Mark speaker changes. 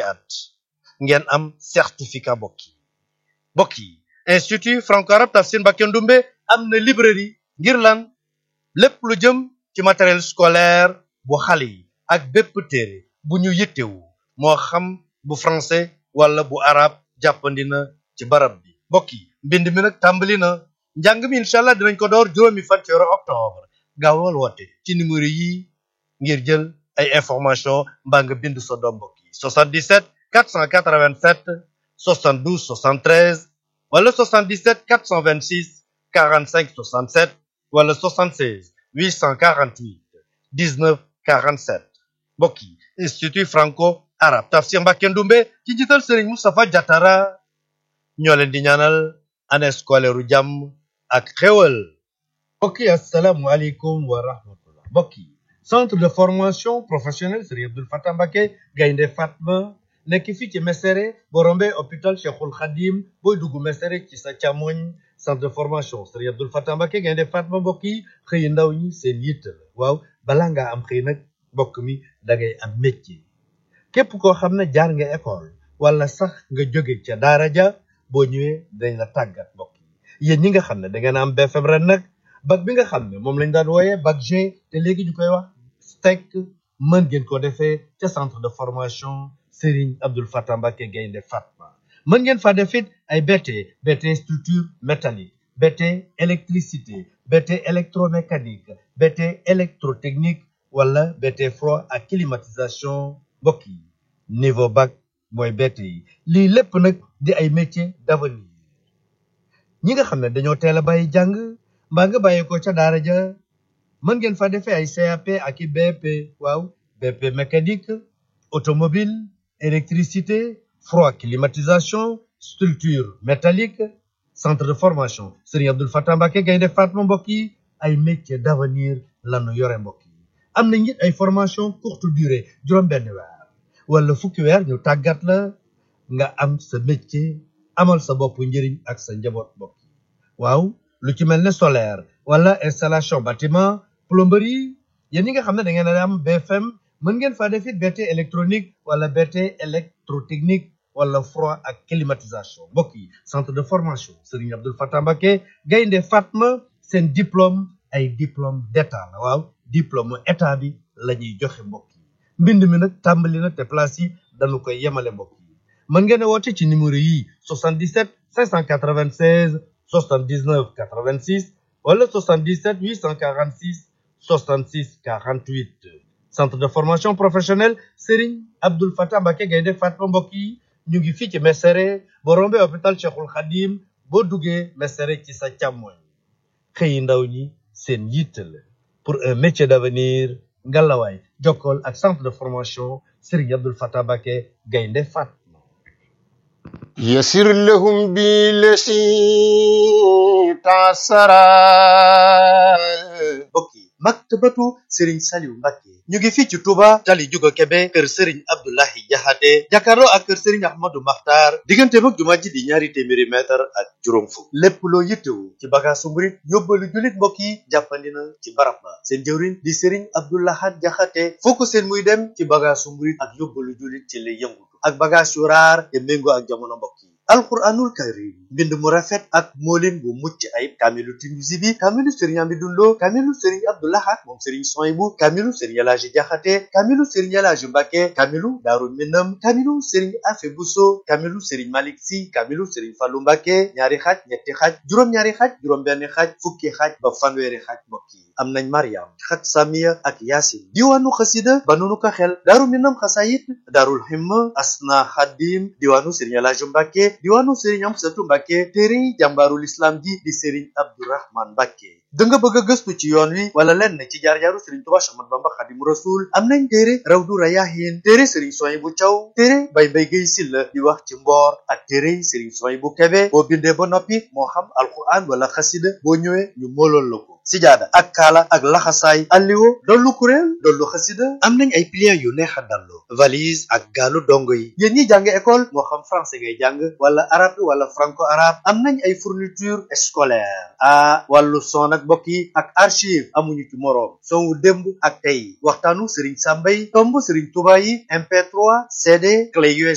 Speaker 1: at ngeen am certificat mbokk yi mbokk yi institut franco-arabe Tafsir Mbacké Ndoumbé am na librairie ngir lan lépp lu jëm ci matériel scolaire bu xale yi ak bépp téere bu ñu yittewu moo xam bu français wala bu arabe jàppandi na ci barab bi mbokk yi mbind mi nag tàmbali na njàng mi incha allah dinañ ko door juróomi fan ci weeru octobre gaawal woote ci numéro yi ngir jël ay information mbaa nga bind sa doom mbokk yi 77 487 72 73 wala 77 426 45 67 wala 76 848 19 47 mbokk yi institut franco arabe Tafsir Mbacké Ndoumbé ci njiital Serigne Moustapha Diatara ñoo leen di ñaanal année scolaire u jàmm ak xéwal mbokk yi asalaamualeykum wa rahmatullah mbokk yi centre de formation professionnelle Serigne Abdoul Fatah Mbacké Gaynde Fatma nekk fii ci Mesere boo rombee hôpital Cheikhul Khadim booy dugg Mesere ci sa càmmoñ centre de formation Serigne Abdoul Fatah Mbacké Gaynde Fatma mbokk yi xëy ndaw ñi seen yitte la waaw balaa ngaa am xëy nag mbokk mi da ngay am métier képp koo xam ne jaar nga école wala sax nga jóge ca daara ja boo ñëwee dañ la tàggat mbokk yi yéen ñi nga xam ne da ngeen am BFM ren nag bac bi nga xam ne moom lañ daan wooyee bac G te léegi ñu koy wax STEC mën ngeen ko defee ca centre de formation Serigne Abdoul Fatah Mbacké Gaynde Fatma mën ngeen fa def it ay BT BT structure métallique BT électricité BT électromécanique BT électrotechnique wala BT froid ak climatisation mbokk yi niveau bac mooy BT yi lii lépp nag di ay métiers d'avenir ñi nga xam ne dañoo teel a bàyyi jàng mbaa nga bàyyi ko ca daara ja mën ngeen fa defee ay CAP ak i BP waaw BP mécanique automobile électricité froid climatisation structure métallique centre de formation Serigne Abdoul Fatah Mbacké Gaynde Fatma mbokk yi ay métiers d'avenir lanu yore mbokk yi am na it ay formation courte durée juróom benn weer wala fukki weer ñu tàggat la nga am sa métier amal sa bopp njëriñ ak sa njaboot mbokk yi waaw lu ci mel ne solaire wala installation bâtiment plomberie yéen ñi nga xam ne da ngeen a am BFM mën ngeen faa def it BT électronique wala BT électrotechnique wala froid ak climatisation mbokk yi centre de formation Serigne Abdoul Fatah Mbacké Gaynde Fatma seen diplôme ay diplôme d'état la waaw diplôme état bi la ñuy joxe mbokk yi mbind mi nag tàmbali na te place yi dañu koy yemale mbokk yi mën ngeen a woote ci numéro yi 77 596 79 86 wala 77 846 66 48 centre de formation professionnelle Serigne Abdoul Fatah Mbacké Gaynde Fatma mbokk yi ñu ngi fii ci Mesere boo rombee hôpital Cheikhul Khadim boo duggee Mesere ci sa càmmoñ xëyi ndaw ñi seen yitte la pour un métier d'avenir ngalawaay jokkool ak centre de formation Serigne Abdoul Fatah Mbacké Gaynde Fatma
Speaker 2: يسر لهم بالذي تعسرا
Speaker 1: mbokk yi maktabatu Serigne Saliou Mbacké ñu ngi fii ci Touba tali Juga Kebe kër Serigne Abdoulahi Jaxate jàkkaarloo ak kër Serigne Ahmadou Makhtar diggante mag jumaa ji di ñaari téeméeri mètre ak juróom fukk lépp loo yittewu ci bagaasu murit yóbbalu jullit mbokk yi jàppandi na ci barab ba seen jëwriñ di Serigne Abdoulahat Jaxate foo ko seen muy dem ci bagaasu murit ak yóbbalu jullit ci lay yëngutu ak bagaas yu raar te méngoo ak jamono mbokk yi alquranul karim mbind mu rafet ak moolin bu mucc ayib kaamilu Tinuusi bi kaamilu sëriñ Amidou Lo kaamilu sëriñ Abdou Lahad moom sëriñ Soyibu kaamilu sëriñ Elaaji Jaxate kaamilu sëriñ Elaaji Mbàkke kaamilu Daaru Minam kaamilu sëriñ Afe Buso kaamilu sëriñ Malik Si kaamilu sëriñ Fallu Mbàkke ñaari xaaj ñetti xaaj juróom-ñaari xaaj juróom-benn xaaj fukki xaaj ba fanweeri xaaj mbokk yi am nañ Mariam xat Samiya ak Yaasin diwaanu xasida ba nunu ko xel Daaru Minam xasayit Daarul Himma Asna Xadim diwaanu sëriñ Elaaji Mbàkke diwaanu sëriñ Amsatu Mbàkke téere jàmbaarul islam ji di sëriñ Abdourahman Mbàkke da nga bëgg a gëstu ci yoon wi wala lenn ci jaar-jaaru sëriñ Tuubaa Séex Ahmadu Bamba Xaadimu Rasuul am nañ téere Rawdu Rayaahiin téere sëriñ Suwaybu Caw téere Bay Mbay Gay Silla di wax ci mboor ak téere sëriñ Suwaybu Kebe boo bindee ba noppi moo xam alquran wala xasida boo ñëwee ñu moolool la ko sijaada ak kaala ak laxasaay alliwo dollu kuréel dollu xasida am nañ ay pliants yu neex a dallu valise ak gaalu dongo yi yéen ñi jàng école moo xam français ngay jàng wala arabe wala franco arabe am nañ ay fourniture scolaire a wàllu son ak mbokk yi ak archive amuñu ci moroom son wu démb ak tey waxtaanu Serigne Samba yi tomb Serigne Touba yi MP3 CD clé USB